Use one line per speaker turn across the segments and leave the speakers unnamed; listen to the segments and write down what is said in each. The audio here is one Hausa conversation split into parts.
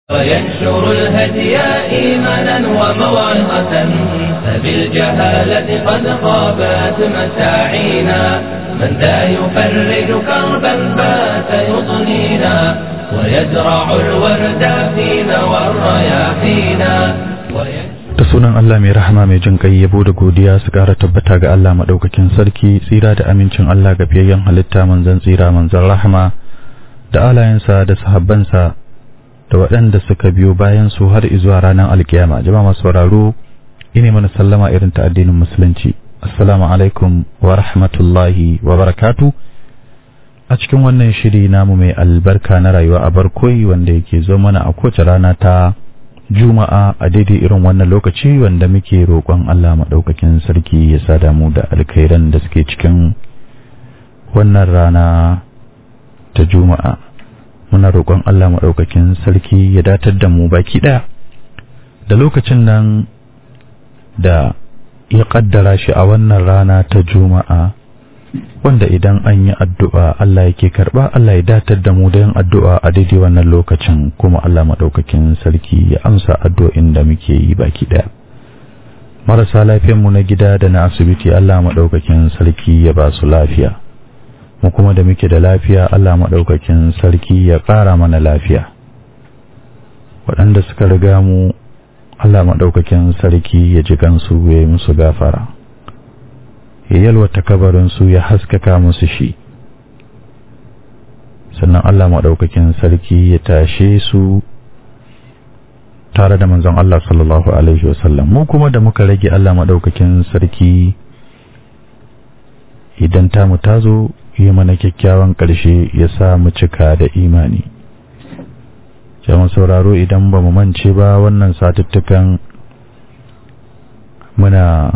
وينشر الهدي إيمانا وموعظة فبالجهالة قد خابت مساعينا من ذا يفرج كربا بات يضنينا ويزرع الورد فينا والرياحينا
da sunan Allah mai rahama mai jin kai yabo da godiya su ƙara tabbata ga Allah maɗaukakin sarki tsira da amincin Allah ga fiyayyen halitta manzon tsira manzon rahama da alayensa da sahabbansa da waɗanda suka biyo bayan su har izuwa ranar alkiyama jama'a masu sauraro ine mana sallama irin ta addinin musulunci assalamu alaikum wa rahmatullahi wa barakatu a cikin wannan shiri namu mai albarka na rayuwa a barkoi wanda yake zo mana a kowace rana ta juma'a a daidai irin wannan lokaci wanda muke roƙon Allah maɗaukakin sarki ya sada mu da alkhairan da suke cikin wannan rana ta juma'a muna roƙon Allah maɗaukakin sarki ya datar da mu baki ɗaya da lokacin nan da ya ƙaddara shi a wannan rana ta juma'a wanda idan an yi addu'a Allah yake karɓa Allah ya datar da mu da yin addu'a a daidai wannan lokacin kuma Allah maɗaukakin sarki ya amsa addu'o'in da muke yi baki ɗaya marasa lafiyanmu na gida da na asibiti Allah maɗaukakin sarki ya ba su lafiya mu kuma da muke da lafiya Allah maɗaukakin sarki ya ƙara mana lafiya waɗanda suka riga mu Allah maɗaukakin sarki ya ji gansu ya yi musu gafara ya yalwata kabarinsu ya haskaka musu shi sannan Allah maɗaukakin sarki ya tashe su tare da manzon Allah sallallahu Alaihi wasallam mu kuma da muka rage Allah maɗaukakin sarki idan tamu ta zo yi mana kyakkyawan ƙarshe ya sa mu cika da imani jama sauraro idan ba mu mance ba wannan satuttukan muna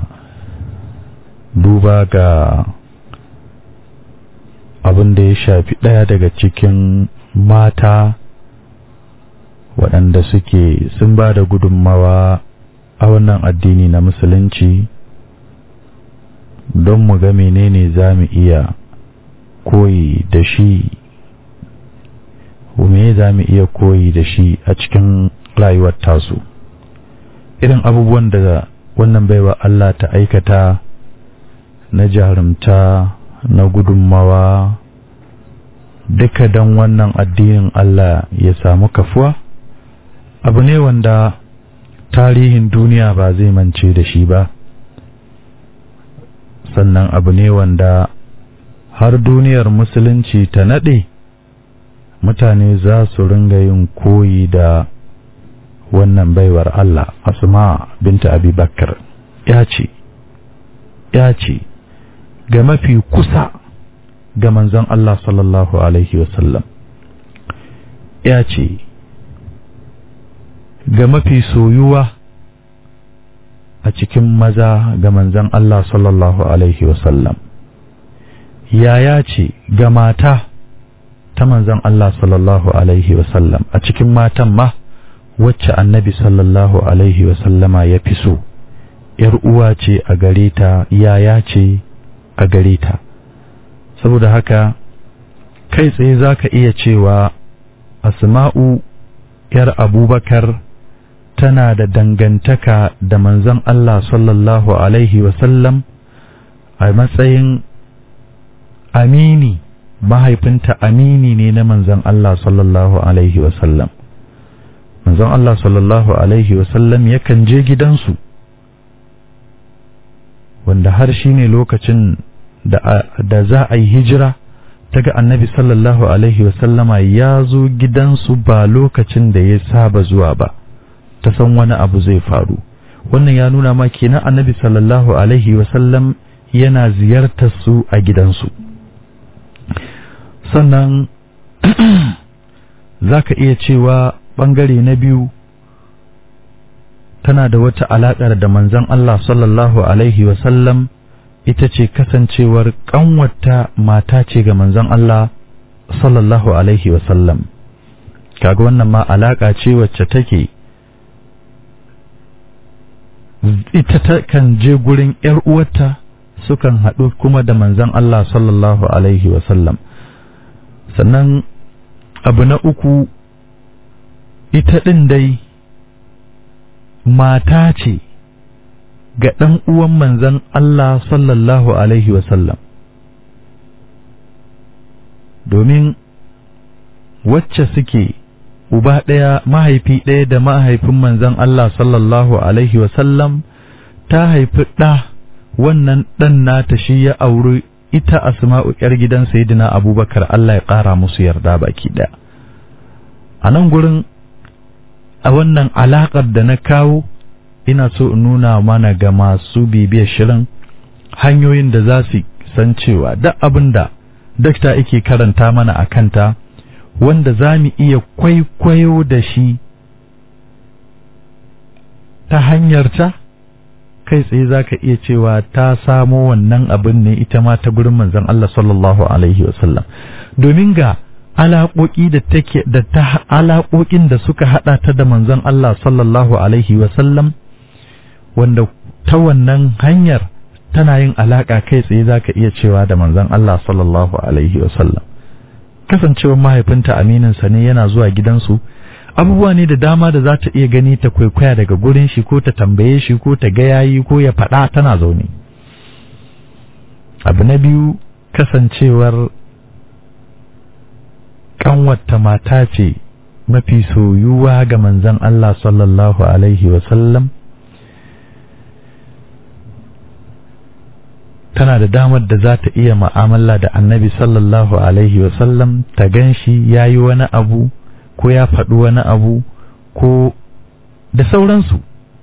duba ga abin da ya shafi ɗaya daga cikin mata waɗanda suke sun ba da gudunmawa a wannan addini na musulunci don mu ga menene za mu iya koyi da shi me za mu iya koyi da shi a cikin rayuwar tasu irin abubuwan da wannan baiwa Allah ta aikata na jarumta na gudunmawa duka don wannan addinin Allah ya samu kafuwa abu ne wanda tarihin duniya ba zai mance da shi ba sannan abu ne wanda har duniyar musulunci ta naɗe mutane za su ringa yin koyi da wannan baiwar Allah asma binta abi bakar ya ce ya ce ga mafi kusa ga manzon Allah sallallahu alaihi wasallam ya ce ga mafi soyuwa a cikin maza ga manzon Allah sallallahu alaihi wasallam yaya ce ga mata ta manzon Allah sallallahu Alaihi wasallam a cikin matan ma wacce annabi sallallahu Alaihi wasallama ya fi so, ‘yar uwa ce a gare ta, yaya ce a gare ta. Saboda haka, kai tsaye za ka iya cewa Asma'u ‘yar Abubakar tana da dangantaka da manzon Allah sallallahu Alaihi wasallam a matsayin amini mahaifinta amini ne na manzon Allah sallallahu alaihi wasallam manzon Allah sallallahu alaihi wasallam yakan je gidansu wanda har shi ne lokacin da za a yi hijira ta ga annabi sallallahu alaihi wasallama ya zo gidansu ba lokacin da ya saba zuwa ba ta san wani abu zai faru wannan ya nuna ma kenan annabi sallallahu alaihi wasallam yana ziyartar su a gidansu sannan za ka iya cewa ɓangare na biyu tana da wata alaƙar da manzon Allah sallallahu Alaihi wasallam ita ce kasancewar ƙanwata mata ce ga manzon Allah sallallahu Alaihi wasallam kaga wannan ma alaƙa ce wacce take ita ta kan je gurin ‘yar uwarta sukan haɗu kuma da manzon Allah sallallahu Alaihi wasallam sannan abu na uku ita ɗin dai mata ce ga ɗan uwan manzan Allah sallallahu Alaihi wasallam domin wacce suke uba ɗaya mahaifi ɗaya da mahaifin manzan Allah sallallahu Alaihi wasallam ta haifi ɗa wannan ɗan nata shi ya auri ita asma'u ‘yar gidan Sayyidina abubakar Allah ya ƙara musu yarda baki ɗaya a nan gurin a wannan alaƙar da na kawo ina so in nuna mana ga masu bibiyar shirin hanyoyin da za su san cewa duk abin da dakta yake karanta mana a kanta wanda za mu iya kwaikwayo da shi ta hanyarta kai tsaye za ka iya cewa ta samo wannan abin ne ita ma ta gurin manzon Allah sallallahu alaihi wasallam domin ga alaƙoƙi da take da ta alaƙoƙin da suka haɗa ta da manzon Allah sallallahu alaihi wasallam wanda ta wannan hanyar tana yin alaƙa kai tsaye za ka iya cewa da manzon Allah sallallahu alaihi wasallam kasancewar mahaifinta amininsa ne yana zuwa gidansu abubuwa ne da dama da za ta iya gani ta kwaikwaya daga gurin shi ko ta tambaye shi ko ta ga yayi ko ya faɗa tana zaune abu na biyu kasancewar kanwata mata ce mafi soyuwa ga manzon Allah sallallahu alaihi wasallam tana da damar da za ta iya ma'amala da annabi sallallahu alaihi wasallam ta gan shi ya yi wani abu ko ya faɗi wani abu ko da sauransu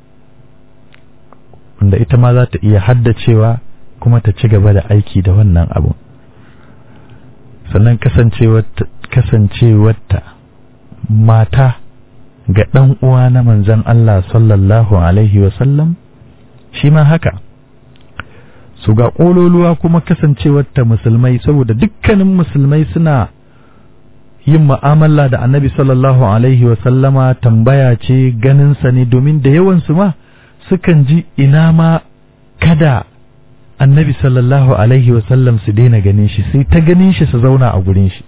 wanda ita ma za ta iya haddacewa kuma ta ci gaba da aiki da wannan abu sannan kasancewarta mata ga ɗan uwa na manzan Allah sallallahu alaihi wasallam shi ma haka su ga ƙololuwa kuma kasancewarta musulmai saboda dukkanin musulmai suna yin ma'amala da annabi sallallahu alaihi wasallama tambaya ce ganinsa ne domin da yawansu ma sukan ji ina ma kada annabi sallallahu alaihi wasallam su daina ganin shi sai ta ganin shi su zauna a gurin shi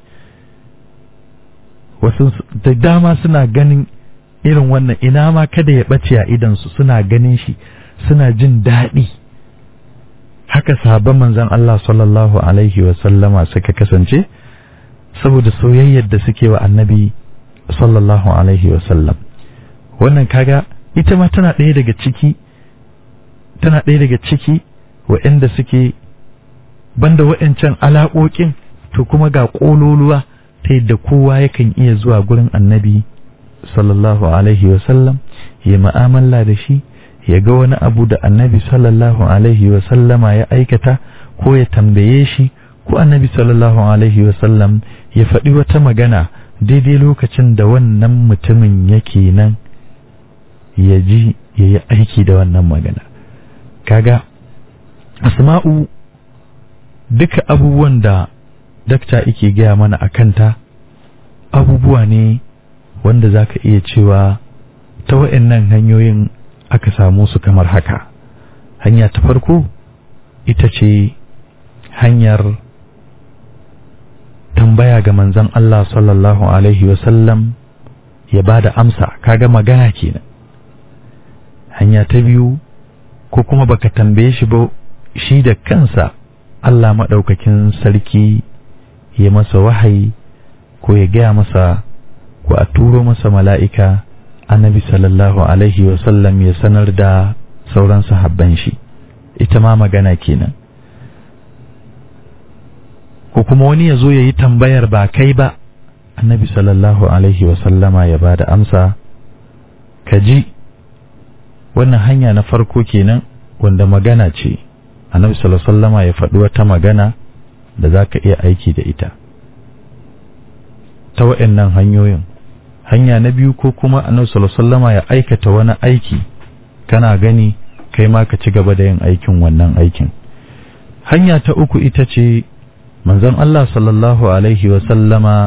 wasu da dama suna ganin irin wannan ina ma kada ya ɓace a idansu suna ganin shi suna jin daɗi haka sahabban manzon Allah sallallahu alaihi wasallama suka kasance saboda soyayyar da suke wa annabi sallallahu alaihi wasallam wannan kaga ita ma tana ɗaya daga ciki tana ɗaya daga ciki waɗanda suke banda waɗancan alaƙoƙin to kuma ga ƙololuwa ta yadda kowa yakan iya zuwa gurin annabi sallallahu alaihi wasallam ya ma'amala da shi ya ga wani abu da annabi sallallahu alaihi wasallama ya aikata ko ya tambaye shi ko annabi sallallahu alaihi wasallam ya faɗi wata magana daidai lokacin da wannan mutumin yake nan ya ji ya yi aiki da wannan magana kaga asma'u duka abubuwan da dakta yake gaya mana a kanta abubuwa ne wanda za ka iya cewa ta wa'annan hanyoyin aka samu su kamar haka hanya ta farko ita ce hanyar tambaya ga manzon Allah sallallahu alaihi wasallam ya ba da amsa kaga magana kenan hanya ta biyu ko kuma baka tambaye shi ba shi da kansa Allah maɗaukakin sarki ya masa wahayi ko ya gaya masa ko a turo masa mala'ika annabi sallallahu alaihi wasallam ya sanar da sauran sahabban shi ita ma magana kenan ko kuma wani ya zo ya yi tambayar ba kai ba annabi sallallahu alaihi wasallama ya ba da amsa ka ji wannan hanya na farko kenan wanda magana ce annabi sallallahu alaihi wasallama ya faɗi wata magana da za ka iya aiki da ita ta waɗannan hanyoyin hanya na biyu ko kuma annabi sallallahu alaihi wasallama ya aikata wani aiki kana gani kai ma ka ci gaba da yin aikin wannan aikin hanya ta uku ita ce manzon Allah sallallahu alaihi wasallama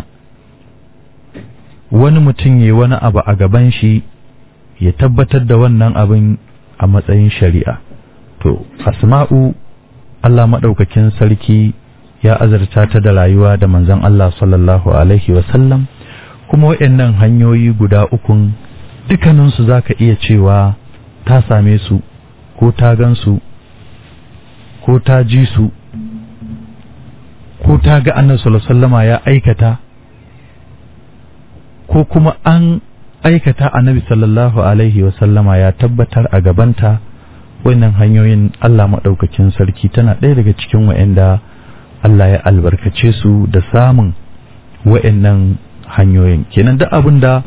wani mutum ya wani abu a gaban shi ya tabbatar da wannan abin a matsayin shari'a to asma'u Allah maɗaukakin sarki ya azarta ta da rayuwa da manzon Allah sallallahu alaihi wasallam kuma waɗannan hanyoyi guda ukun dukkaninsu za ka iya cewa ta same su ko ta gansu ko ta ji su ko ta ga annabi sallama ya aikata ko kuma an aikata annabi sallallahu alaihi wasallama ya tabbatar a gabanta wannan hanyoyin Allah maɗaukakin sarki tana ɗaya daga cikin wa'anda Allah ya albarkace su da samun wa'annan hanyoyin kenan duk abin da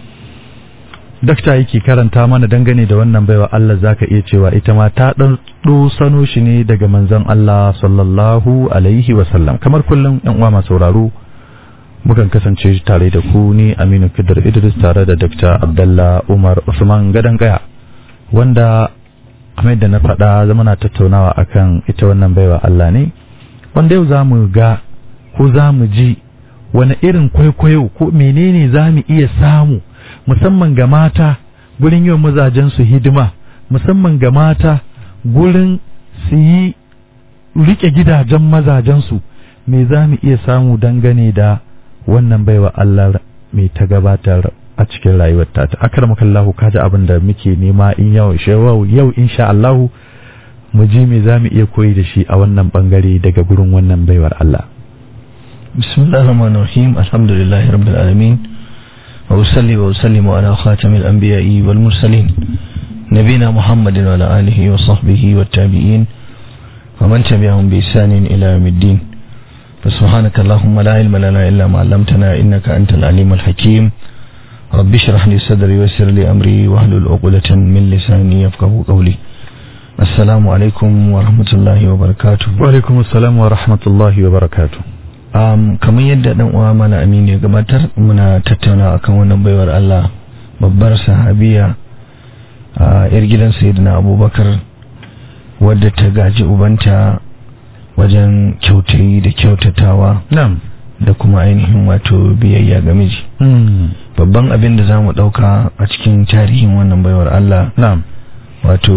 dakta yake karanta mana dangane da wannan baiwa Allah zaka iya cewa ita ma ta dan sano shi ne daga manzon Allah sallallahu alaihi wasallam kamar kullum yan uwa masu sauraro mukan kasance tare da ku ni Aminu Kidir Idris tare da Dr. Abdullah Umar Usman Gadan Kaya wanda kamar da na faɗa zama na tattaunawa akan ita wannan baiwa Allah ne wanda yau za mu ga ko za mu ji wani irin kwaikwayo ko menene za mu iya samu musamman ga mata gurin yi wa mazajensu hidima musamman ga mata gurin su yi rike gidajen mazajensu me za mu iya samu dangane da wannan baiwa Allah mai ta gabatar a cikin rayuwar ta ta akramakallahu kaji abin da muke nema in yau yau insha Allah mu ji me za mu iya koyi da shi a wannan bangare daga gurin wannan baiwar Allah
bismillahir rahmanir rahim alhamdulillahi rabbil alamin wa usalli wa usallimu ala khatamil anbiya'i wal mursalin nabina muhammadin wa ala alihi wa sahbihi wat tabi'in wa man tabi'ahum bi ihsanin ila yawmiddin فسبحانك اللهم لا علم لنا إلا ما علمتنا إنك أنت العليم الحكيم رب اشرح لي صدري ويسر لي أمري واحلل عقدة من لساني يفقه قولي السلام عليكم ورحمة الله وبركاته
وعليكم السلام ورحمة الله وبركاته
um, kamar yadda dan uwa mana aminu ya gabatar muna tattauna akan wannan baiwar Allah babbar sahabiya a yar gidan sayyidina abubakar wadda ta gaji ubanta wajen kyautayi da kyautatawa
na'am
da kuma ainihin wato biyayya ga miji babban abin da za mu ɗauka a cikin tarihin wannan baiwar Allah
na'am
wato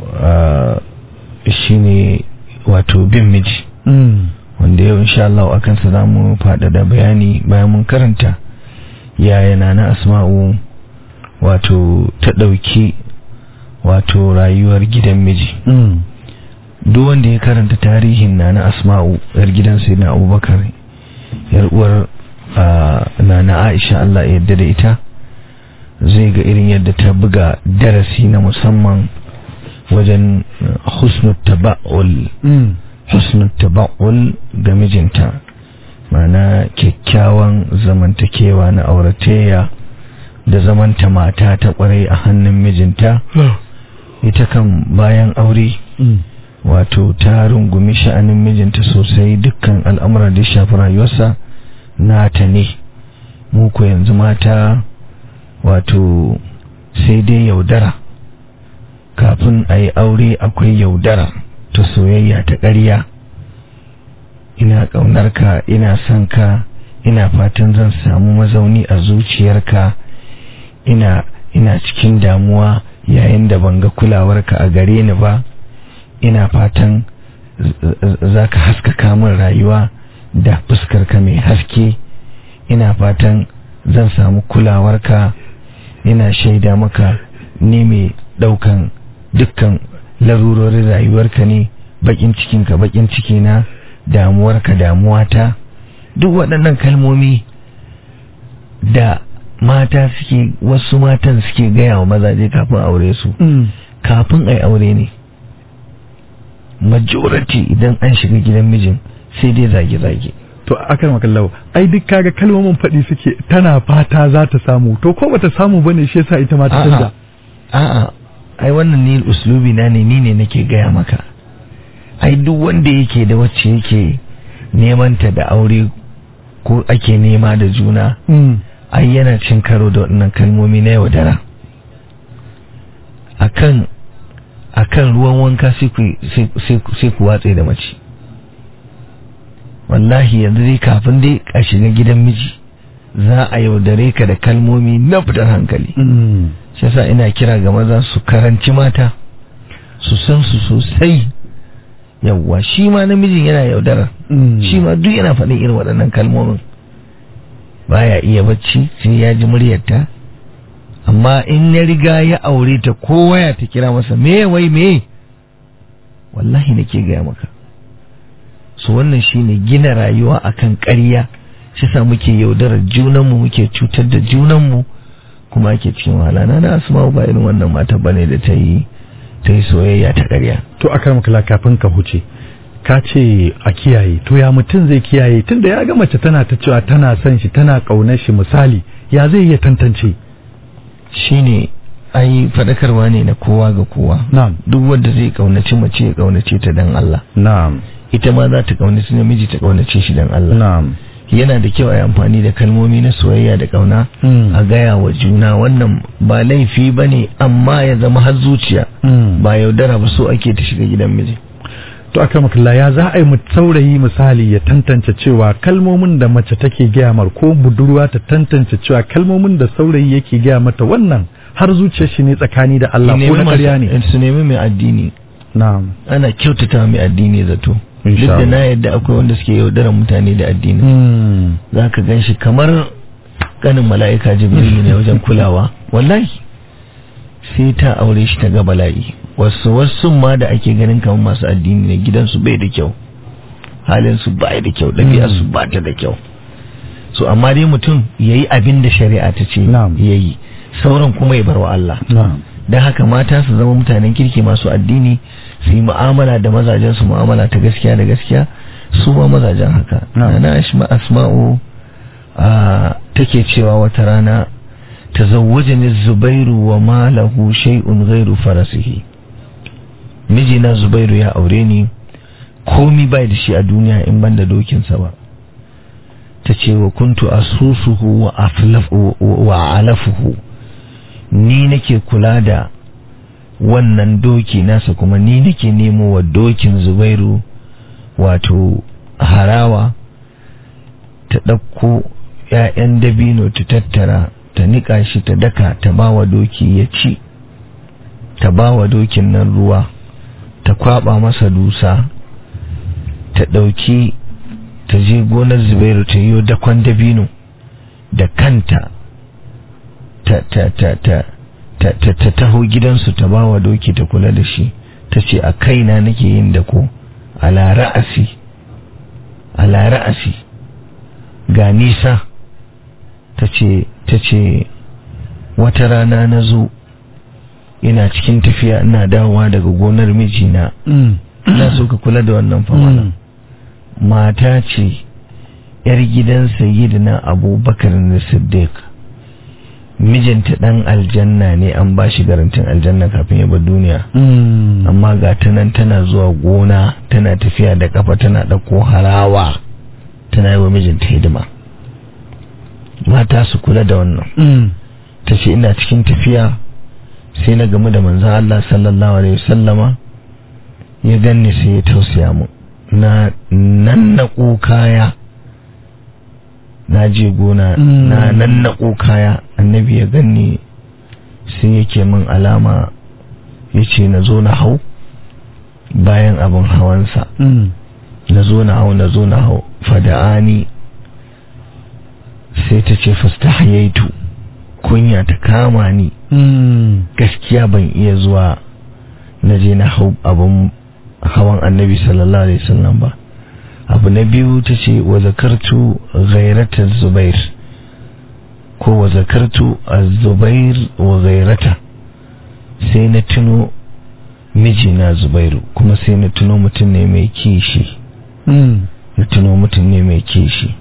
shine wato bin miji wanda yau insha Allah a kansa za mu faɗaɗa bayani bayan mun karanta yaya na na asma'u wato ta ɗauki wato rayuwar gidan miji duk wanda ya karanta tarihin na na asma'u yar gidan sai na abubakar yar uwar na na aisha Allah ya yarda da ita zai ga irin yadda ta buga darasi na musamman wajen husnul taba'ul husnul taba'ul ga mijinta mana kyakkyawan zamantakewa na auratayya da zamanta mata ta kwarai a hannun mijinta ita kan bayan aure wato ta rungumi sha'anin mijinta sosai dukkan al'amura da shafi rayuwarsa nata ne mu ko yanzu mata wato sai dai yaudara kafin a yi aure akwai yaudara ta soyayya ta ƙarya ina ƙaunarka ina son ka ina fatan zan samu mazauni a zuciyarka ina ina cikin damuwa yayin da ban ga kulawarka a gare ni ba ina fatan za ka haskaka min rayuwa da fuskarka mai haske ina fatan zan samu kulawarka ina shaida maka ni mai daukan dukkan larurorin rayuwarka ne bakin cikinka bakin cikina damuwarka damuwata duk waɗannan kalmomi da mata suke wasu matan suke gaya wa mazaje kafin aure su kafin a yi aure ne majority idan an shiga gidan mijin sai dai zage-zage
to akan makallau ai duk kaga kalmomin faɗi suke tana fata za ta samu to ko bata samu bane shi yasa ita ma ta canza
a'a ai wannan ni uslubi na ne ni ne nake gaya maka ai duk wanda yake da wacce yake neman ta da aure ko ake nema da juna ai yana cin karo da waɗannan kalmomi na yaudara akan akan ruwan wanka sai ku watse da mace wallahi yanzu dai kafin dai a shiga gidan miji za a yaudare ka da kalmomi na fitar hankali shi yasa ina kira ga maza su karanci mata su san su sosai yawwa shi ma namijin yana yaudara shi ma duk yana faɗin irin waɗannan kalmomin baya iya bacci sai ya ji muryarta amma in ya riga ya aure ta ko waya ta kira masa me wai me wallahi nake gaya maka so wannan shine gina rayuwa akan ƙarya shi sa muke yaudarar junanmu muke cutar da junanmu kuma ake cikin wahala na asma ba irin wannan mata bane da ta yi ta yi soyayya ta ƙarya
to akar makala kafin ka huce ka ce a kiyaye to ya mutum zai kiyaye tunda ya ga mace tana ta cewa tana son shi tana ƙaunar shi misali ya zai iya tantance
shine ai fadakarwa ne na kowa ga kowa
na'am
duk wanda zai kaunaci mace ya kaunace ta dan Allah
na'am
ita ma za ta kaunaci namiji ta kaunace shi dan Allah
na'am
yana da kyau a yi amfani da kalmomi na soyayya da kauna
Mm.
a gaya wa juna wannan ba laifi ba ne amma ya zama har zuciya
Mm.
ba yaudara ba so ake ta shiga gidan miji
to aka makalla ya za a yi mu saurayi misali ya tantance cewa kalmomin da mace take gaya mar ko budurwa ta tantance cewa kalmomin da saurayi yake gaya mata wannan har zuciyar shi ne tsakani da Allah ko na ƙarya ne
su nemi mai addini
na'am
ana kyautata mai addini zato duk
Insha
da
Allah.
na yadda akwai wanda suke yaudarar mutane da addini
Mm.
za ka gan shi kamar ganin mala'ika jibrilu ne wajen kulawa wallahi sai ta aure shi ta ga bala'i wasu wasu ma da ake ganin kamar masu addini ne gidansu bai da kyau halinsu ba da kyau ɗabi'arsu ba ta da kyau so amma dai mutum ya yi abin da shari'a ta ce
Na'am.
ya yi sauran kuma ya bar wa Allah
na'am
don haka mata su zama mutanen kirki masu addini su yi mu'amala da mazajen su mu'amala ta gaskiya da gaskiya su ma mazajen haka
Na'am.
na ashma asma'u a take cewa wata rana tazawwajani zubairu wa malahu shay'un ghairu farasihi mijina zubairu ya aure ni komi bai da shi a duniya in ban da dokinsa ba ta ce wa kuntu asusuhu wa aflafu wa alafuhu ni nake kula da wannan doki nasa kuma ni nake nemo wa dokin zubairu wato harawa ta ɗauko ‘ya'yan dabino ta tattara ta niƙa shi ta daka ta ba wa doki ya ci ta ba wa dokin nan ruwa ta kwaba masa dusa ta ɗauki ta je gonar zubairu ta yi dakon dabino da kanta ta ta ta ta ta ta ta taho gidansu ta bawa doki ta kula da shi ta ce a kaina nake yin da ko ala ra'asi ala ra'asi ga nisa ta ce ta ce wata rana na zo ina cikin tafiya ina dawowa daga gonar mijina
Mm.
ina so ka kula da wannan famana
Mm.
mata ce yar gidan sayyidina abubakar da siddiq mijinta dan aljanna ne an ba shi garantin aljanna kafin ya bar duniya
Mm.
amma ga ta nan tana zuwa gona tana tafiya da kafa tana ɗauko harawa tana yi wa mijinta hidima mata su kula da wannan
Mm.
ta ce ina cikin tafiya sai na gamu da manzan Allah sallallahu alaihi wasallama ya ganni sai ya tausaya mu na nan na kaya na je gona
Mm.
na nan na kaya annabi ya ganni sai yake min alama ya ce na zo na hau bayan abin hawansa
Mm.
na zo na hau na zo na hau fada'ani sai ta ce fastahiyaitu kunya ta kama ni
Mm.
gaskiya ban iya zuwa na je na hau abin hawan annabi sallallahu alaihi wasallam ba abu na biyu ta ce wa zakartu ghairata zubair ko wa zakartu az-zubair wa ghairata sai na tuno mijina zubairu kuma sai na tuno mutum ne mai kishi
Mm.
na tuno mutum ne mai kishi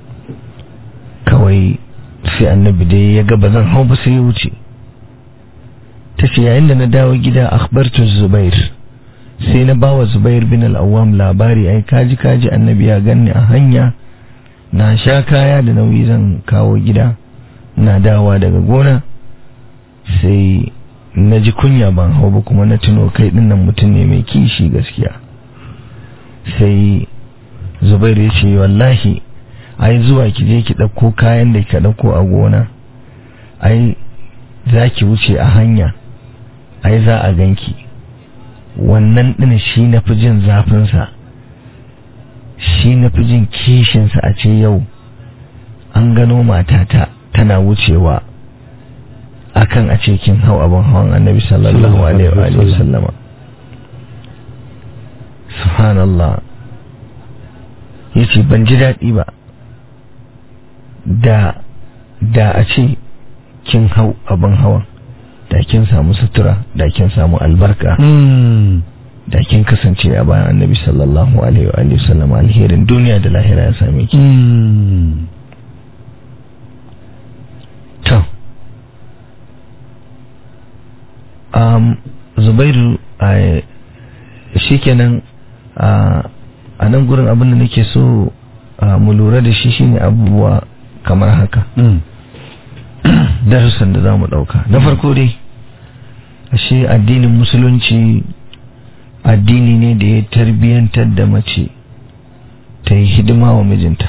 kawai sai annabi dai ya ga ba zan hau ba sai ya wuce ta ce yayin da na dawo gida akhbartu zubair sai na bawa zubair bin al-awwam labari ai kaji kaji annabi ya ganni a hanya na sha kaya da nauyi zan kawo gida na dawa daga gona sai na ji kunya ban hau ba kuma na tuno kai dinnan mutum ne mai kishi gaskiya sai zubairu ya ce wallahi ai zuwa ki je ki ɗauko kayan da ka ɗauko a gona ai za ki wuce a hanya ai za a ganki wannan ɗin shi na fi jin zafinsa shi na fi jin kishinsa a ce yau an gano matata tana wucewa akan a cikin hau abin hawan annabi sallallahu alaihi wa sallama subhanallah yace ban ji daɗi ba da da a ce kin hau abin hawan da kin samu sutura da kin samu albarka da kin kasance a bayan annabi sallallahu alaihi wa sallam alherin duniya da lahira ya same ki to um zubairu a shikenan a nan gurin abin da nake so mu lura da shi shine abubuwa kamar haka darussan da za mu ɗauka na farko dai ashe addinin musulunci addini ne da ya tarbiyyantar da mace ta yi hidima wa mijinta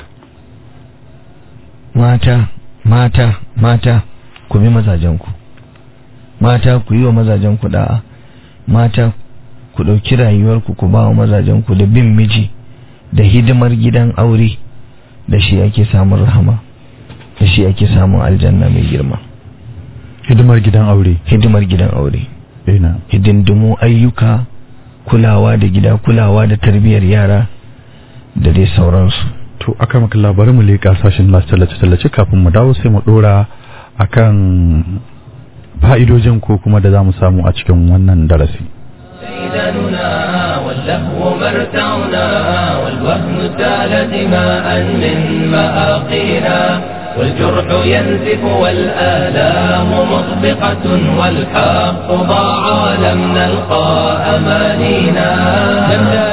mata mata mata ku bi mazajenku mata ku yi wa mazajenku da'a mata ku ɗauki rayuwarku ku ba wa mazajenku da bin miji da hidimar gidan aure da shi ake samun rahama da shi ake samun aljanna mai girma
hidimar gidan aure
hidimar gidan aure
ina
hidindimu ayyuka kulawa da gida kulawa da tarbiyyar yara da dai sauransu
to aka maka labarin mu leƙa sashen lasu tallace-tallace kafin mu dawo sai mu ɗora akan fa'idojin ko kuma da za mu samu a cikin wannan darasi
سيدنا واللهو مرتعنا والوهن سال دماء من مآقينا والجرح ينزف والآلام مطبقة والحق ضاع لم نلقى أمانينا لم لا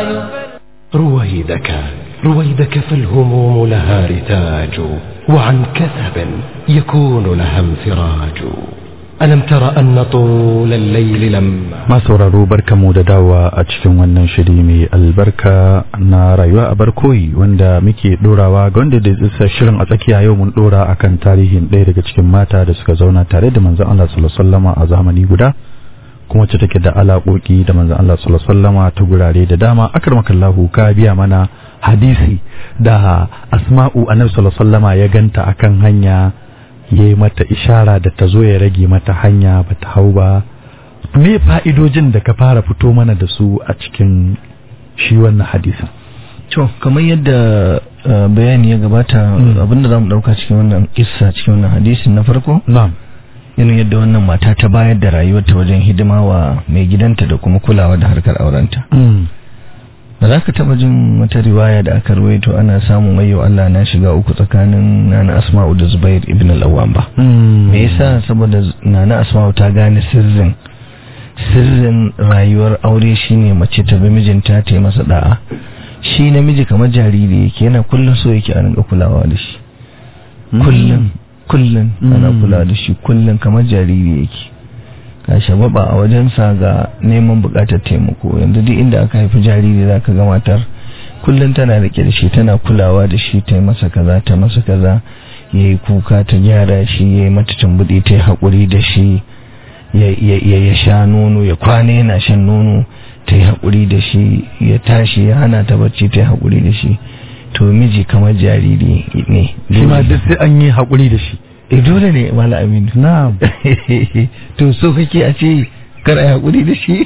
رويدك رويدك فالهموم لها رتاج وعن كثب يكون لها انفراج ألم تر أن طول الليل لما
ma sauraro barkamu da dawa a cikin wannan shiri mai albarka na rayuwa a barkoyi wanda muke dorawa ga wanda da isa shirin a tsakiya yau mun dora akan tarihin ɗaya daga cikin mata da suka zauna tare da manzon Allah sallallahu alaihi wasallama a zamani guda kuma wacce take da alaƙoƙi da manzon Allah sallallahu alaihi wasallama ta gurare da dama akramakallahu ka biya mana hadisi da asma'u annabi sallallahu alaihi wasallama ya ganta akan hanya yayi mata ishara da ta zo ya rage mata hanya bata hau ba me fa'idojin da ka fara fito mana da su a cikin shi wannan hadisin
to kamar yadda uh, bayani ya gabata abinda za mu ɗauka cikin wannan kissa cikin wannan hadisin na farko
na'am
irin yadda wannan mata ta bayar da rayuwarta wajen hidima wa mai gidanta da kuma kulawa da harkar aurenta ba za ka taba jin wata riwaya da aka ruwaito ana samun wayo Allah na shiga uku tsakanin nana asma'u da zubair ibn al-awwam ba me yasa saboda nana asma'u ta gane sirrin sirrin rayuwar aure shine mace ta bi mijinta ta yi masa da'a shi namiji kamar jariri yake yana kullum so yake a rinka kulawa da shi kullum kullum ana kula da shi kullum kamar jariri yake ka shababa a wajensa ga neman bukatar taimako yanzu duk inda aka haifi jariri zaka ga matar kullum tana rike da shi tana kulawa da shi ta masa kaza ta masa kaza yayi kuka ta gyara shi yayi mata tambudi ta haƙuri da shi ya ya sha nono ya kwana yana shan nono ta yi haƙuri da shi ya tashi ya hana ta bacci ta yi haƙuri da shi to miji kamar jariri ne
shi ma duk sai an yi haƙuri da shi
e dole ne mala aminu
na'am
to so kake a ce kar a haƙuri da shi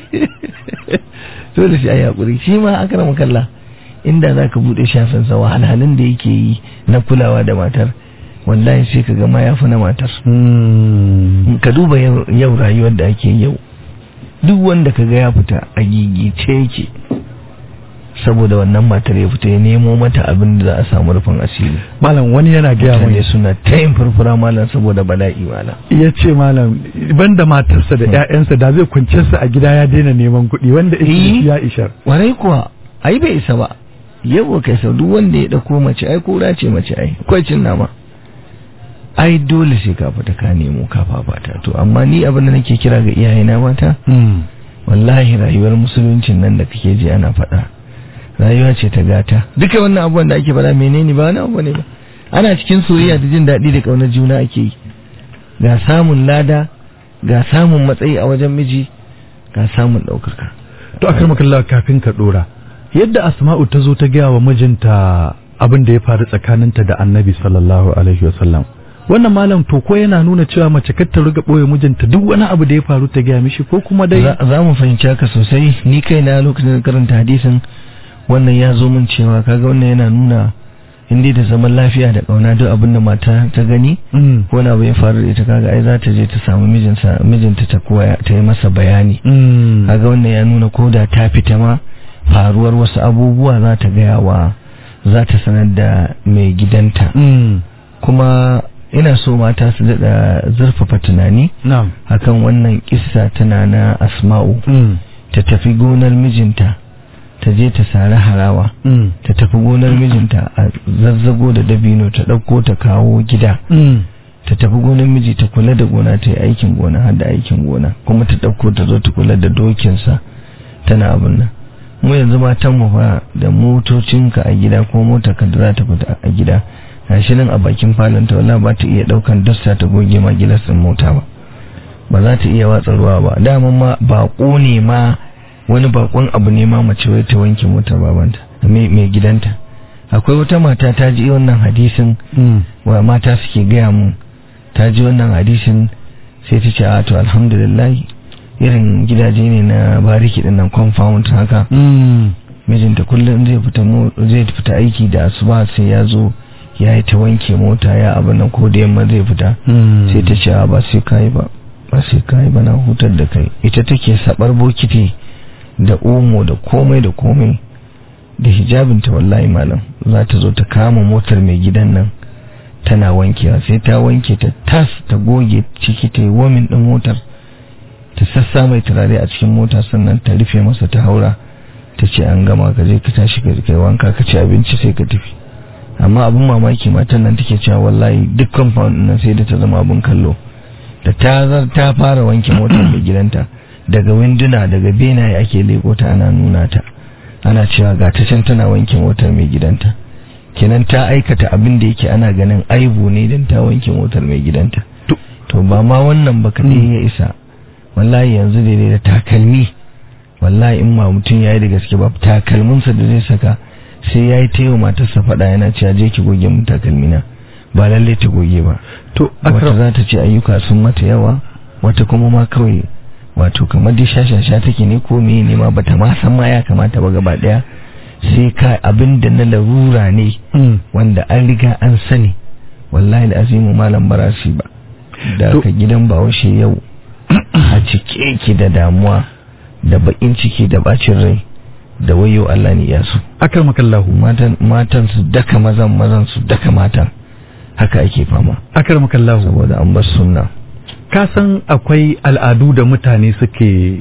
dole shi a yi haƙuri shi ma aka rama kalla inda za ka buɗe shafinsa wahalhalun da yake yi na kulawa da matar wallahi sai ka gama ya fi na matar ka duba yau rayuwar da ake yau duk wanda ka ga ya fita a gigice yake saboda wannan matar ya fita ya nemo mata abin da za a samu rufin asiri
malam wani yana gaya
mutane
mai
suna ta yin furfura malam saboda bala'i malam
ya ce malam banda matarsa da ƴaƴansa da zai kwance su a gida ya daina neman kuɗi wanda
Eh.
ya ishar
warai kuwa ai bai isa ba yau kai sau duk wanda ya dauko mace ai kura ce mace ai akwai cin nama ai dole sai ka fita ka nemo ka fafata to amma ni abin da nake kira ga iyayena mata wallahi rayuwar musuluncin nan da kake ji ana faɗa rayuwa ce ta gata duka wannan abubuwan da ake faɗa menene ba wani abu ne ba ana cikin soyayya da jin daɗi da ƙaunar juna ake yi ga samun lada ga samun matsayi a wajen miji ga samun ɗaukaka
to akar makalla kafin ka dora yadda asma'u ta zo ta gaya wa mijinta abin da ya faru tsakaninta da annabi sallallahu alaihi wasallam wannan malam to ko yana nuna cewa mace kar ta riga boye mijinta duk wani abu da ya faru ta gaya mishi ko kuma dai
za za mu fahimci haka sosai ni kaina lokacin da karanta hadisin wannan ya zo min cewa kaga wannan yana nuna inda da zaman lafiya da kauna duk abin da mata ta gani
Mm.
ko na abu ya faru da ita kaga ai za ta je ta samu mijinsa mijinta ta koya ta yi masa bayani
Mm.
kaga wannan ya nuna ko da ta fita ma faruwar wasu abubuwa za ta gaya wa za ta sanar da mai gidanta
Mm.
kuma ina so mata su daɗa zurfafa tunani
na'am
akan wannan kissa tana na asma'u
Mm.
ta tafi gonar mijinta ta je ta sari harawa
Mm.
ta tafi gonar mijinta a zazzago da dabino ta ɗauko ta kawo gida
Mm.
ta tafi gonar miji ta kula da gona ta yi aikin gona har da aikin gona kuma ta ɗauko ta zo ta kula da dokinsa tana abin nan mu yanzu matan mu fa da motocinka a gida ko motarka da za ta fita a gida gashi nan a bakin falon ta wallahi ba ta iya ɗaukan dasta ta goge ma gilasin mota ba ba za ta iya watsa ruwa ba dama ma baƙo ne ma wani bakon abu ne ma mace wai ta wanke motar babanta mai mai gidanta akwai wata mata ta ji wannan hadisin
Mm.
wa mata suke gaya mun ta ji wannan hadisin sai ta ce a to alhamdulillah irin gidaje ne na bariki din nan compound haka
Mm.
mijinta kullum zai fita mo- zai fita aiki da asuba sai ya zo ya yi ta wanke mota ya abin nan ko da yamma zai fita
Mm.
sai ta ce a ba sai kai ba ba sai kai ba na hutar da kai ita take sabar bokiti da omo da komai da komai da hijabinta wallahi malam za ta zo ta kama motar mai gidan nan tana wankewa sai ta wanke ta tas ta goge ciki ta yi womin din motar ta sassa mai turare a cikin mota sannan ta rufe masa ta haura ta ce an gama ka je ka tashi ka kai wanka ka ci abinci sai ka tafi amma abin mamaki matan nan take cewa wallahi duk compound din nan sai da ta zama abin kallo da ta zar ta fara wanke motar mai gidanta daga winduna daga benaye ake leko ta ana nuna ta ana cewa ga ta can tana wanke motar mai gidanta kenan ta aikata abin da yake ana ganin aibu ne dan ta wanke motar mai gidanta
To-
to ba ma wannan ba kadai ya isa wallahi yanzu daidai da takalmi wallahi in ma mutum yayi da gaske ba takalminsa da zai saka sai yayi ta yi matarsa faɗa yana cewa je ki goge mun takalmina ba lalle ta goge ba
to
wata
akram
za ta ce ayyuka sun mata yawa wata kuma ma kawai wato kamar dai shashasha take ne ko meye ne ma bata ma san ma ya kamata ba gaba daya sai ka abin da na larura ne
Mm.
wanda an riga an sani wallahi azimu malam barasi ba da
To-
ka gidan bahaushe yau a cike yake da damuwa da bakin ciki da bacin rai da wayo Allah ne ya su
akramakallahu
matan matan su daka mazan mazan su daka matan haka ake fama
akramakallahu
saboda an bar sunna
ka san akwai al'adu da mutane suke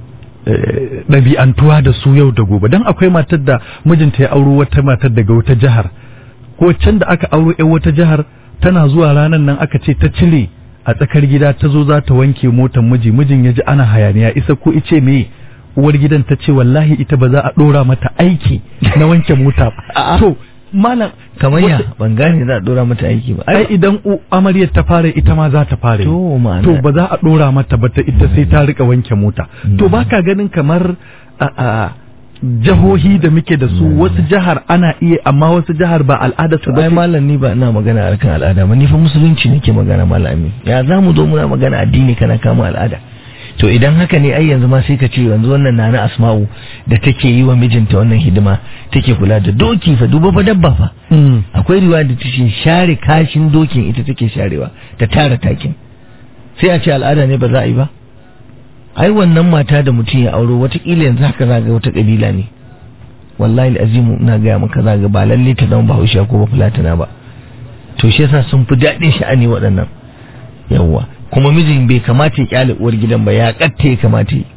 eh, ɗabi'antuwa da su yau da gobe don akwai matar da mijinta ya auro wata matar daga wata jihar ko can da aka auro yan wata jihar tana zuwa ranar nan aka ce ta cire a tsakar gida ta zo za ta wanke motar miji mijin ya ji ana hayaniya isa ko ice me uwar gidan ta ce wallahi ita ba za a ɗora mata aiki na wanke mota ba to malam
kamar ya
wata-
ban gane za a dora mata aiki ba
ai idan u- amaryar ta fara ita ma za ta fara yi.
to ma'ana
to ba za a dora mata ba ta ita sai ta rika wanke mota to baka ganin kamar a, a jihohi da muke da su wasu jihar ana iya amma wasu jihar ba al'ada su
to
ba
ai
ce.
malam ni ba ina magana harkan al'ada ba ni fa musulunci nake magana malami ya za mu zo muna magana addini kana kama al'ada to idan haka ne ai yanzu ma sai ka ce yanzu wannan nana asma'u da take yi wa mijinta wannan hidima take kula da doki fa duba fa dabba fa
Mm.
akwai riwaya da take share kashin dokin ita take sharewa ta tara takin sai a ce al'ada ne ba za a yi ba ai wannan mata da mutum ya auro watakila yanzu haka za ga wata kabila ne wallahi azimu ina gaya maka za ga ba lalle ta zama bahaushe ko ba fulatana ba to shi yasa sun fi daɗin sha'ani waɗannan yawwa kuma mijin bai kamata ya kyale uwar gidan ba ya katta ya kamata yi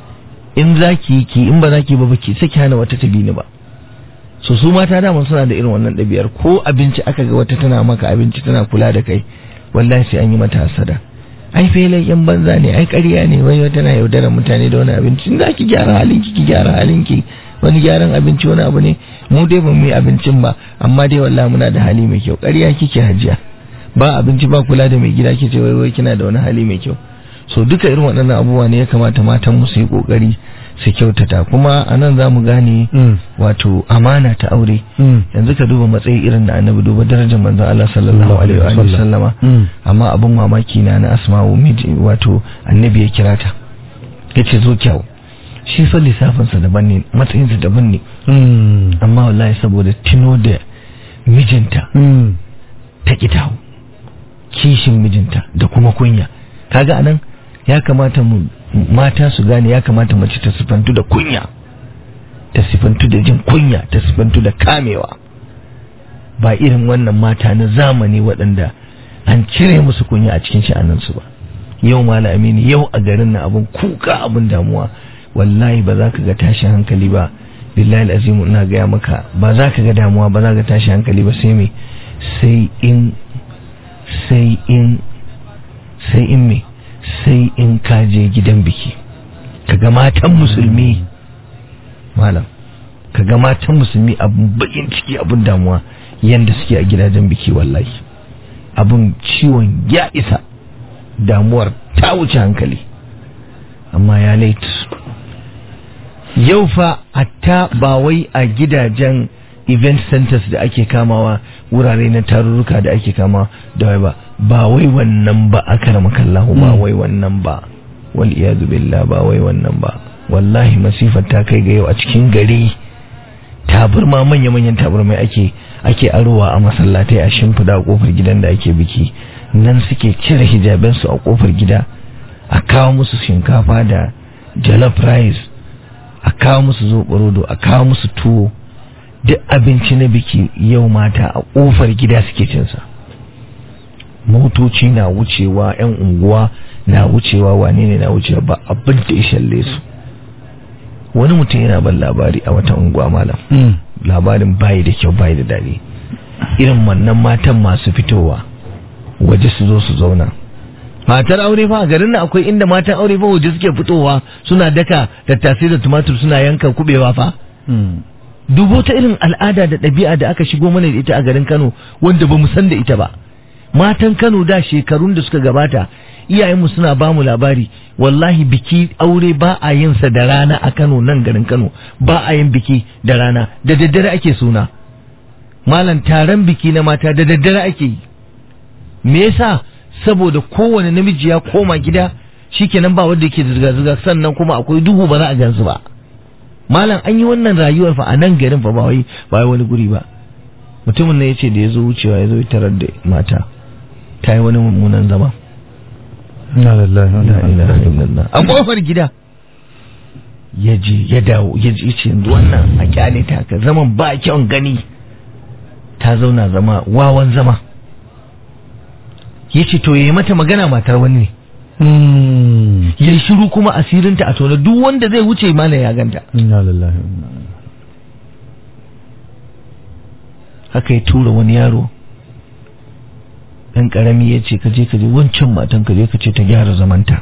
in za ki yi ki in ba za ki ba ba ki saki hana wata ta bi ni ba so su mata dama suna da irin wannan ɗabi'ar ko abinci aka ga wata tana maka abinci tana kula da kai wallahi sai an yi mata hasada ai felai yan banza ne ai ƙarya ne wai wata na yaudarar mutane da wani abinci in za ki gyara halinki ki gyara halinki wani gyaran abinci wani abu ne mu dai ba mu yi abincin ba amma dai wallahi muna da hali mai kyau ƙarya kike hajiya ba abinci ba kula da mai gida kice wai wai kina da wani hali mai kyau so duka irin waɗannan abubuwa ne ya kamata matan mu su yi kokari su kyautata kuma a nan za mu gane wato amana ta aure yanzu ka duba matsayi irin da annabi duba darajar manzon Allah sallallahu alaihi wa sallama amma abin mamaki na na asma'u miji wato annabi ya kira ta yace zo kyau shi fa lissafinsa daban ne matsayinsa daban ne amma wallahi saboda tino da mijinta ta kitawo kishin mijinta da kuma kunya kaga anan ya kamata mu mata su gane ya kamata mace ta sifantu da kunya ta sifantu da jin kunya ta sifantu da kamewa ba irin wannan mata na zamani waɗanda an cire musu kunya a cikin sha'aninsu ba yau mala amini yau a garin na abun kuka abun damuwa wallahi ba za ka ga tashin hankali ba billahi azimu ina gaya maka ba za ka ga damuwa ba za ka tashi hankali ba sai me sai in sai in sai in me sai in ka je gidan biki kaga matan musulmi malam kaga matan musulmi abun bakin ciki abun damuwa yanda suke a gidajen biki wallahi abun ciwon ya isa damuwar ta wuce hankali amma ya laitu yau fa hatta ba wai a gidajen event centers da ake kamawa wurare na tarurruka da ake kama da wai ba ba wai wannan ba aka rama kallahu ba wai wannan ba wal iyadu billah ba wai wannan ba wallahi masifar ta kai ga yau a cikin gari taburma manya-manyan taburmai ake ake arowa a masallatai a shimfida a kofar gidan da ake biki nan suke cire hijabensu a kofar gida a kawo musu shinkafa da jollof rice a kawo musu zoɓarodo a kawo musu tuwo duk abinci na biki yau mata a ƙofar gida suke cinsa motoci na wucewa 'yan unguwa na wucewa wane ne na wucewa ba abin da ya shalle su wani mutum yana ban labari a wata unguwa malam labarin bayi da kyau bayi da daɗi irin wannan matan masu fitowa waje su zo su zauna matar aure fa a garin nan akwai inda matan aure fa waje suke fitowa suna daka tattasai da tumatur suna yanka kubewa fa dubo ta irin al'ada da ɗabi'a da aka shigo mana da ita a garin Kano wanda ba mu san da ita ba matan Kano da shekarun da suka gabata iyayenmu suna ba mu labari wallahi biki aure ba a yin sa da rana a Kano nan garin Kano ba a yin biki da rana da daddare ake suna malam taron biki na mata da daddare ake yi me yasa saboda kowane namiji ya koma gida shikenan ba wanda yake zirga-zirga sannan kuma akwai duhu ba za a gansu ba malam an yi wannan rayuwar fa a nan garin fa ba wai ba wai wani guri ba mutumin ne yace da ya zo wucewa ya zo ya tarar da mata ta yi wani mummunan zama
Inna lillahi wa inna
La ilaha illallah. a kofar gida ya je ya dawo ya je ce yanzu wannan a kyale ta ka zaman ba kyan gani ta zauna zama wawan zama ya ce to ya yi mata magana matar wani ne
Mm.
ya yi shiru kuma asirinta a tona duk wanda zai wuce mana ya ganta
Inna lillahi wa inna ilaihi
haka ya tura wani yaro ɗan ƙarami ya ce kaje kaje wancan matan kaje ka ce ta gyara zamanta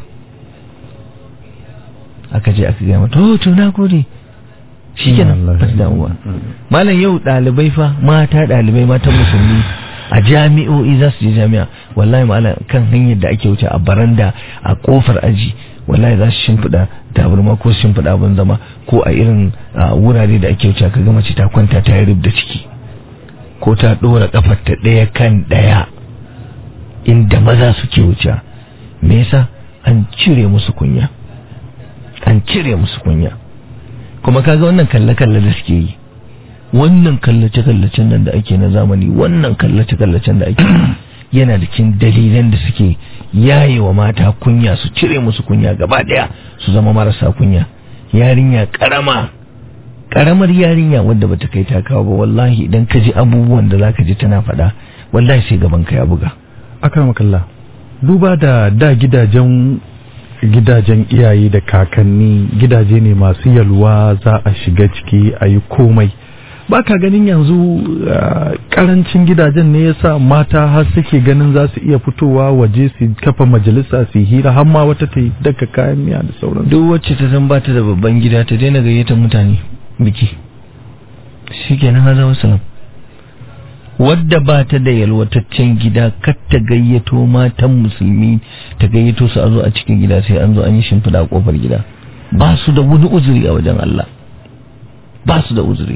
aka je aka gaya mata oh to na gode shi kenan ba ta damuwa malam yau ɗalibai fa mata ɗalibai matan musulmi a jami'o'i za su je jami'a wallahi malam kan hanyar da ake wuce a baranda a kofar aji wallahi za su shimfiɗa tabarma ko su shimfiɗa abin zama ko a irin a, wurare da ake wuce ka ga mace ta kwanta ta yi rub da ciki ko ta ɗora ƙafar ta ɗaya kan ɗaya inda maza suke wuce me yasa an cire musu kunya an cire musu kunya kuma kaga wannan kalle-kalle da suke yi wannan kallace-kallacen nan da ake na zamani wannan kallace-kallacen da ake yana da cikin dalilan da suke yaye wa mata kunya su cire musu kunya gaba daya su zama marasa kunya yarinya karama karamar yarinya wadda bata kai ta kawo ba wallahi idan ka ji abubuwan da zaka ji tana faɗa wallahi sai gaban ka ya buga
akramakallah duba da da gidajen gidajen iyaye da kakanni gidaje ne masu yalwa za a shiga ciki a yi komai ba ka ganin yanzu uh, karancin gidajen ne yasa mata har suke ganin za su iya fitowa waje su kafa majalisa su yi hira har ma wata ta yi daga kayan miya da sauran
duk wacce ta san bata da babban gida ta daina gayyatar mutane biki shikenan har zama salam wadda ba ta da yalwataccen gida kar ta gayyato matan musulmi ta gayyato su a zo a cikin gida sai an zo an yi shimfiɗa a kofar gida ba su da wani uzuri a wajen Allah ba su da uzuri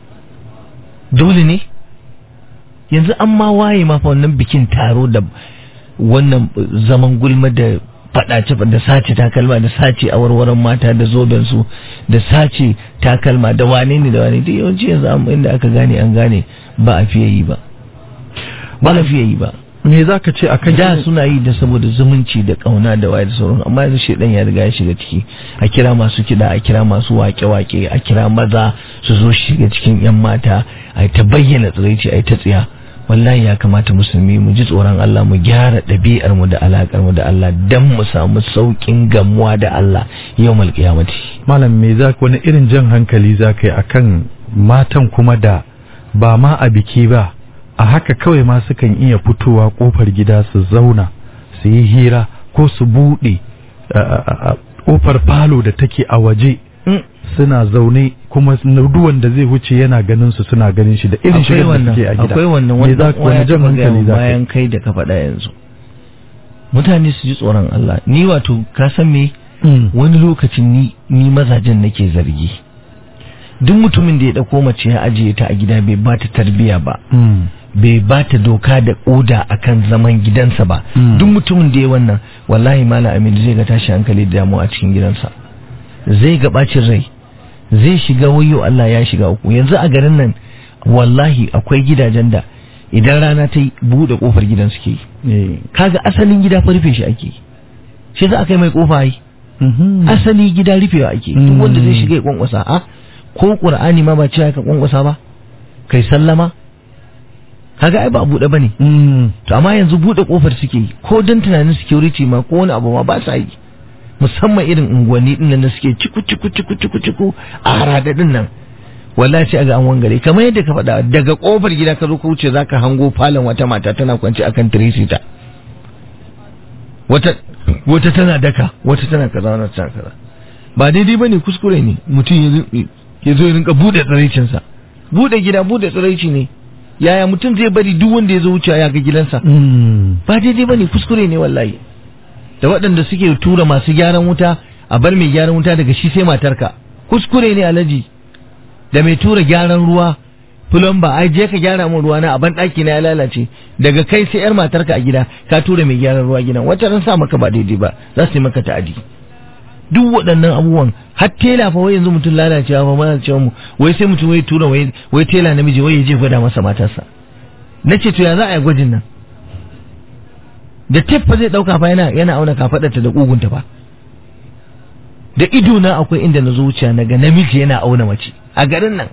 dole ne yanzu an ma waye ma fa wannan bikin taro da wannan zaman gulma da faɗace da sace takalma da sace awarwaron mata da zoben su da sace takalma da wane ne da wane duk yawanci yanzu an inda aka gane an gane ba a fiye yi ba ba a fiye yi ba
me za ka ce akan
da suna yi da saboda zumunci da kauna da waye da sauran amma yanzu shedan ya riga ya shiga ciki a kira masu kiɗa a kira masu wake-wake a kira maza su zo shiga cikin yan mata a ta bayyana tsiraici a ta tsiya wallahi ya kamata musulmi mu ji tsoron Allah mu gyara ɗabi'ar mu da alakar mu da Allah dan mu samu saukin gamuwa da Allah yawmal qiyamati
malam me za wani irin jan hankali za ka yi akan matan kuma da ba ma a biki ba a haka kawai ma sukan iya fitowa kofar gida su zauna su yi hira ko su buɗe kofar falo da take a waje suna zaune kuma duwan da zai wuce yana ganin su suna ganin shi da irin shigar da suke a gida
akwai wannan
me za
wannan
wani jan hankali za ka yi
bayan kai da ka faɗa yanzu mutane su ji tsoron Allah ni wato ka san me
Mm.
wani lokacin ni ni mazajen nake zargi duk mutumin da ya dauko mace ya ajiye ta a gida bai ba ta tarbiya ba
Mm.
bai ba ta doka da oda akan zaman gidansa ba
Mm.
duk mutumin da ya wannan wallahi malam amin zai ga tashi hankali da damuwa a cikin gidansa zai ga bacin rai zai shiga wayo Allah ya shiga uku yanzu a garin nan wallahi akwai gidajen da idan rana ta yi buɗe kofar gidan suke yi
Eh.
kaga asalin gida fa rufe shi ake yi shi za a kai mai kofa yi
Mhm.
asali gida rufewa ake duk
Mm.
wanda zai shiga ya kwankwasa a ko qur'ani ma ba cewa ka kwankwasa ba kai sallama kaga ai ba buɗe bane
Mm.
to amma yanzu buɗe kofar suke yi ko dan tunanin security ma ko wani abu ma ba sa yi musamman irin unguwanni din nan da suke ciku ciku ciku ciku ciku a harada din nan wallahi sai aga an wangare kamar yadda ka faɗa daga kofar gida ka zo ka wuce zaka hango falon wata mata tana kwance akan tirisita wata wata tana daka wata tana kaza wata tana kaza ba daidai bane kuskure ne mutum ya zo- ya zo ya rinka bude tsiraicinsa bude gida bude tsiraici ne yaya mutum zai bari duk wanda ya zo wucewa ya ga gidansa
Mm.
ba daidai bane kuskure ne wallahi da waɗanda suke tura masu gyaran wuta a bar mai gyaran wuta daga shi sai matarka kuskure ne alaji da mai tura gyaran ruwa fulamba ai je ka gyara min ruwa na a ban ɗaki na ya lalace daga kai sai yar matarka a gida ka tura mai gyaran ruwa gidan wacce ran sa maka ba daidai ba za su yi maka ta'adi duk waɗannan abubuwan har tela fa wai yanzu mutum lalacewa fa mana cewa mu wai sai mutum wai tura wai wai tela namiji wai ya je gwada masa matarsa nace to ya za a yi gwajin nan da tef fa zai dauka fa yana yana auna kafadarta da kugunta fa da ido na akwai inda na zuciya naga namiji yana auna mace a garin nan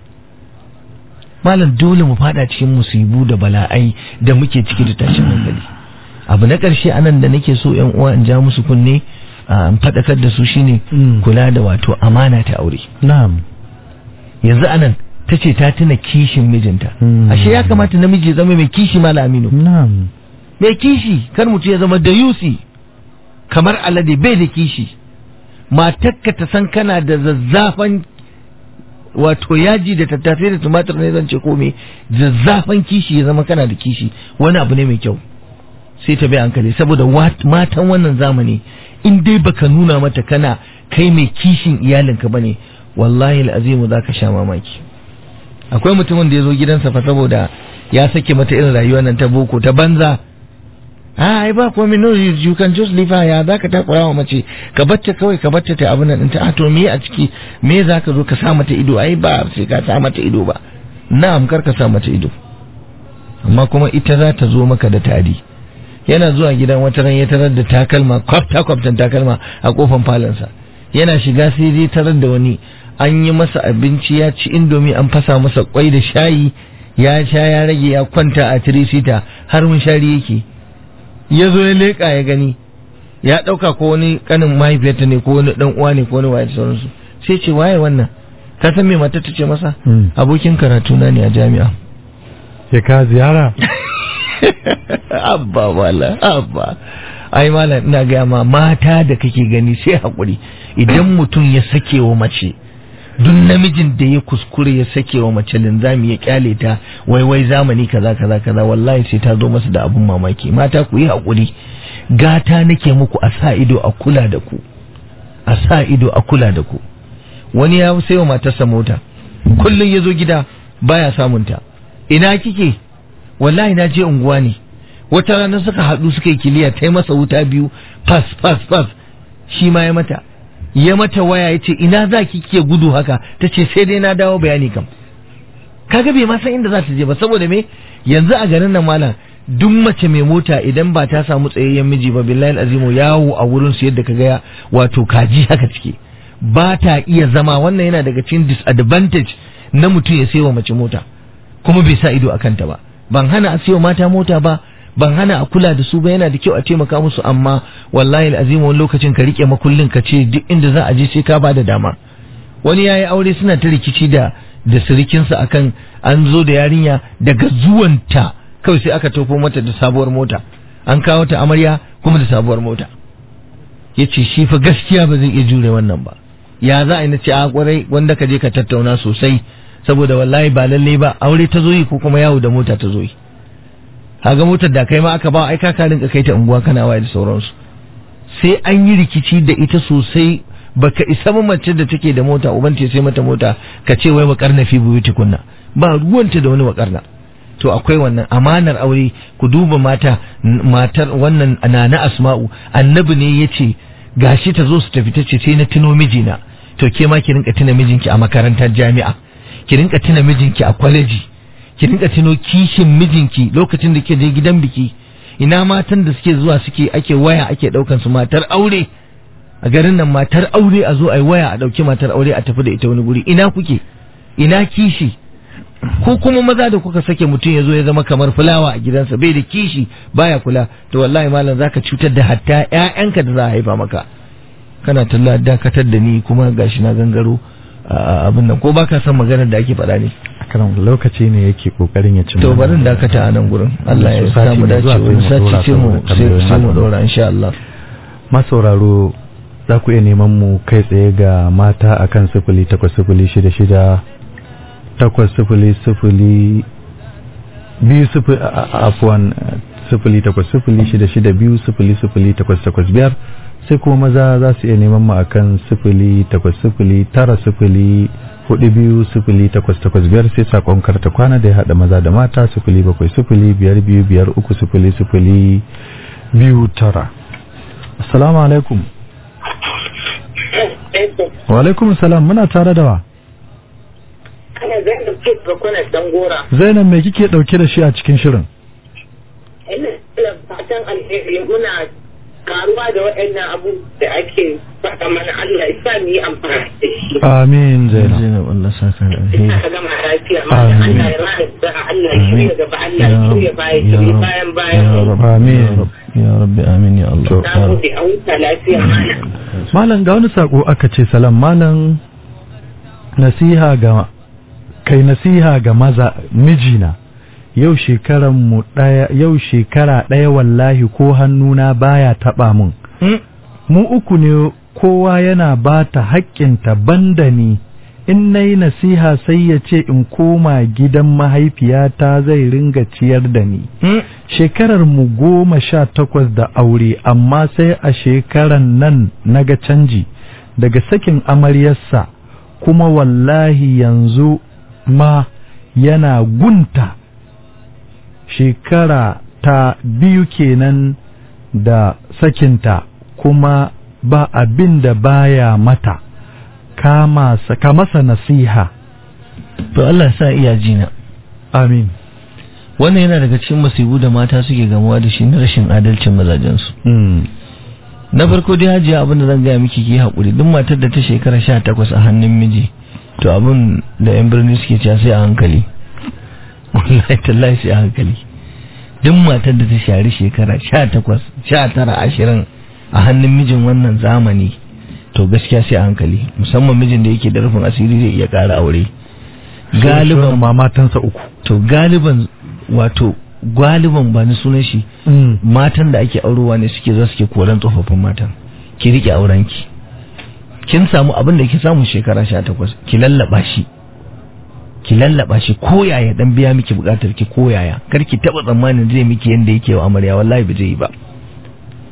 malam dole mu fada cikin musibu da bala'ai da muke ciki da tashin hankali abu na karshe anan da nake so yan uwa in ja musu kunne a in fadakar da su shine
Mm.
kula da wato amana ta aure
Na'am.
yanzu anan ta ce ta tuna kishin mijinta
Mm.
ashe ya kamata namiji ya zama mai kishi malam aminu
Na'am.
mai kishi kar mutum ya zama da yusi kamar alade bai da kishi matakka ta san kana da zazzafan wato yaji da tattasai da tumatir ne zan ce ko me zazzafan kishi ya zama kana da kishi wani abu ne mai kyau sai ta bai hankali saboda wat- matan wannan zamani in dai baka nuna mata kana kai mai kishin iyalinka bane wallahi al'azimu za ka sha mamaki akwai mutumin da ya zo gidansa fa saboda ya sake mata irin rayuwar nan ta boko ta banza a ai ba komai no you, you can just leave her ya zaka takura wa mace ka batta kawai ka batta ta abin nan ɗinta a to me a ciki me zaka zo ka sa mata ido ai ba sai ka sa mata ido ba na'am kar ka sa mata ido amma kuma ita za ta zo maka da tari yana zuwa gidan wata ran ya tarar da takalma kwafta kwaftan takalma a kofan falonsa yana shiga sai dai tarar da wani an yi masa abinci ya ci indomi an fasa masa kwai da shayi ya sha ya rage ya kwanta a tirisita har mun shari yake ya zo ya leƙa ya gani ya ɗauka ko wani ƙanin mahaifiyarta ne ko wani ɗan uwa ne ko wani waye da sauransu sai ce waye wannan ka san me matar ta ce masa
Mm.
abokin karatu na ne a jami'a
Ya ka ziyara?
abba wala abba ai malam ina gaya ma mata da kake gani sai hakuri idan mutum ya sake wa mace duk namijin da ya kuskure ya sake wa mace linzami ya kyale ta wai wai zamani kaza kaza kaza wallahi sai ta zo masa da abun mamaki mata ku yi hakuri gata nake muku a sa ido a kula da ku a sa ido a kula da ku wani ya sayo matarsa mota kullum ya zo gida baya samunta ina kike wallahi na je unguwa ne wata rana suka haɗu suka yi kiliya ta yi masa wuta biyu fas fas fas shi ma ya mata ya mata waya ya ce ina za ki ke gudu haka ta ce sai dai na dawo bayani kam kaga bai ma san inda za ta je ba saboda me yanzu a garin nan malam duk mace mai mota idan ba ta samu tsayayyen miji ba billahi azimu yawo a wurin su yadda kaga ya wato kaji haka cike ba ta iya zama wannan yana daga cikin disadvantage na mutum ya sayo mace mota kuma bai sa ido a kanta ba ban hana a sayo mata mota ba ban hana a kula da su ba yana da kyau a taimaka musu amma wallahi alazim wani lokacin ka rike makullin ka ce duk inda za a je sai ka ba da dama wani yayi aure suna ta rikici da da sirikinsa akan an zo da yarinya daga zuwanta kawai sai aka tofo mata da sabuwar mota an kawo ta amarya kuma da sabuwar mota yace shi fa gaskiya ba zai iya jure wannan ba ya za a yi na ce a kwarai wanda ka je ka tattauna sosai saboda wallahi ba lalle ba aure ta zo yi ko kuma yawo da mota ta zo yi kaga motar da kai ma aka ba ai ka rinka kai ta unguwa kana waye da sauransu sai an yi rikici da ita sosai baka isa mace da take da mota uban ce sai mata mota ka ce wai wakarna fi buyuti kunna ba ruwanta da wani wakarna to akwai wannan amanar aure ku duba mata matar wannan nana asma'u annabi ne yace gashi ta zo su tafi ta ce sai na tuno mijina to ke ma ki rinka tuna mijinki a makarantar jami'a ki rinka tuna mijinki a kwaleji ki rinka tuno kishin mijinki lokacin da ke je gidan biki ina matan da suke zuwa suke ake waya ake daukan su matar aure a garin nan matar aure a zo a yi waya a dauki matar aure a tafi da ita wani guri ina kuke ina kishi ko kuma maza da kuka sake mutum ya zo ya zama kamar fulawa a gidansa bai da kishi baya kula to wallahi malam zaka cutar da hatta ƴaƴanka da za a haifa maka kana talla dakatar da ni kuma gashi na gangaro abin nan ko baka san maganar da ake faɗa ne
karan lokaci ne yake kokarin ya cimma
to barin dakata a nan gurin Allah ya samu dace wani sati sai mu sai mu dora insha Allah
masauraro za ku iya neman mu kai tsaye ga mata akan sifili takwas sifili shida shida takwas sifili sifili biyu sifili afuwan sifili takwas sifili shida shida biyu sifili sifili takwas takwas biyar sai kuma maza za su iya neman mu akan sifili takwas sifili tara sifili hudu biyu sifili takwas takwas biyar sai sakon karta kwana da ya haɗa maza da mata sifili bakwai sifili biyar biyu biyar uku sifili sifili biyu tara assalamu alaikum wa alaikum salam muna tare da wa
Ana Zainab ce ga kuna gora.
zainab me kike dauke da shi a cikin shirin
Ina da fatan alheri muna karuwa da waɗannan abu da ake faɗa mana Allah ya sa mu yi amfani da shi.
amin zainab
Zainab Allah saka da
Ina
alheri
ka gama lafiya ma da
Amin.
Allah ya rana da Allah ya shirya gaba Allah ya shirya baya
Ya
shirya
Rab-
bayan
ya
bayan.
Rab-
Amin.
ya Rab- ya rabbi amin ya Allah
To.
ya
Na
Rab-
gode a huta lafiya mana.
malam ga wani sako aka ce salam malam nasiha ga kai nasiha ga maza mijina yau shekaran mu daya yau shekara daya wallahi ko hannuna baya taba mun
Hmm?
mu uku ne kowa yana ba ta haƙƙinta banda ni in na yi nasiha sai ya ce in koma gidan mahaifiyata zai ringa ciyar da ni
Hmm?
shekarar mu goma sha takwas da aure amma sai a shekaran nan naga canji daga sakin amaryarsa kuma wallahi yanzu ma yana gunta shekara ta biyu kenan da sakinta kuma ba abin da baya mata kama sa- ka masa nasiha
to Allah ya sa iya jina
amin
wannan yana daga cikin masibu da mata suke gamuwa da shi na rashin adalcin mazajensu
mm.
na farko dai hajiya abin da zan gaya miki ki haƙuri duk matar da ta shekara sha takwas a hannun miji to abin da yan birni suke cewa sai a hankali wallahi tallahi sai a hankali duk matar da ta shari shekara sha takwas sha tara ashirin a hannun mijin wannan zamani to gaskiya sai a hankali musamman mijin da yake da rufin asiri zai iya ƙara aure galiban
ma matansa uku
to galiban wato galiban ba ni sunan shi
mm.
matan da ake aurowa ne suke za suke koran tsofaffin matan ki rike aurenki kin samu abin da ki samu shekara sha takwas ki lallaba shi ki lallaba shi ko yaya dan biya miki bukatar ki ko yaya kar ki taba tsammanin zai miki yanda yake wa amarya wallahi ba zai yi ba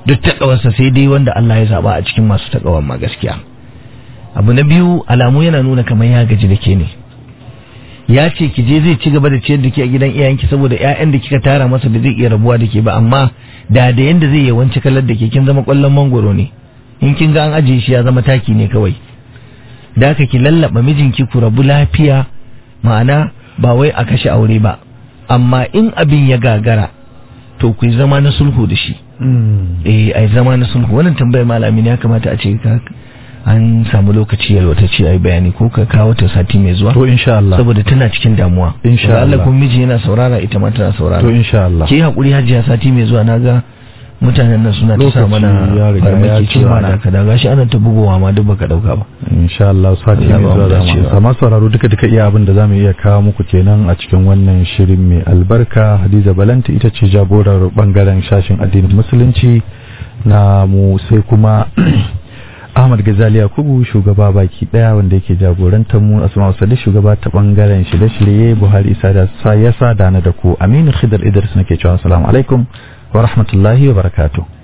duk takawarsa sai dai wanda Allah ya zaba a cikin masu takawar ma gaskiya abu na biyu alamu yana nuna kamar ya gaji da ke ne ya ce ki je zai ci gaba da ciyar da ke a gidan iyayenki saboda ƴaƴan da kika tara masa da zai iya rabuwa da ke ba amma da da yanda zai yawanci kallar da ke kin zama kwallon mangoro ne in kin ga an ajiye shi ya zama taki ne kawai da haka ki lallaba mijinki ku rabu lafiya ma'ana ba wai a kashe aure ba amma in abin ya gagara to ku yi zama na sulhu da shi eh ai zama na sulhu wannan tambayar malami ne ya kamata a ce ka an samu lokaci yalwatacce ai bayani ko ka kawo ta sati mai zuwa
to insha Allah
saboda tana cikin damuwa
Insha
Da Allah
Allah.
kun miji yana saurara ita ma tana saurara
to insha Allah
ke hakuri hajiya sati mai zuwa naga mutanen nan suna ta sa
Lokaci
mana
ya riga ya
farmaki
ci
cewa
mana.
da kada gashi ana ta bugowa ma duk baka dauka ba
insha Allah sati
Allah
mai
ba mu
zuwa za
dacewa.
mu amma sauraro duka duka iya abin da zamu iya kawo muku kenan a cikin wannan shirin mai albarka Hadiza Balanta ita ce jagorar bangaren shashin addinin musulunci na mu sai kuma Ahmad Gazali Yakubu shugaba baki daya wanda yake jagorantar mu Asma'u Sadiq shugaba ta bangaren shirye-shirye Buhari Isa da sa yasa da na da ku Aminu Khidr Idris nake cewa assalamu alaikum wa rahmatullahi wa barakatuh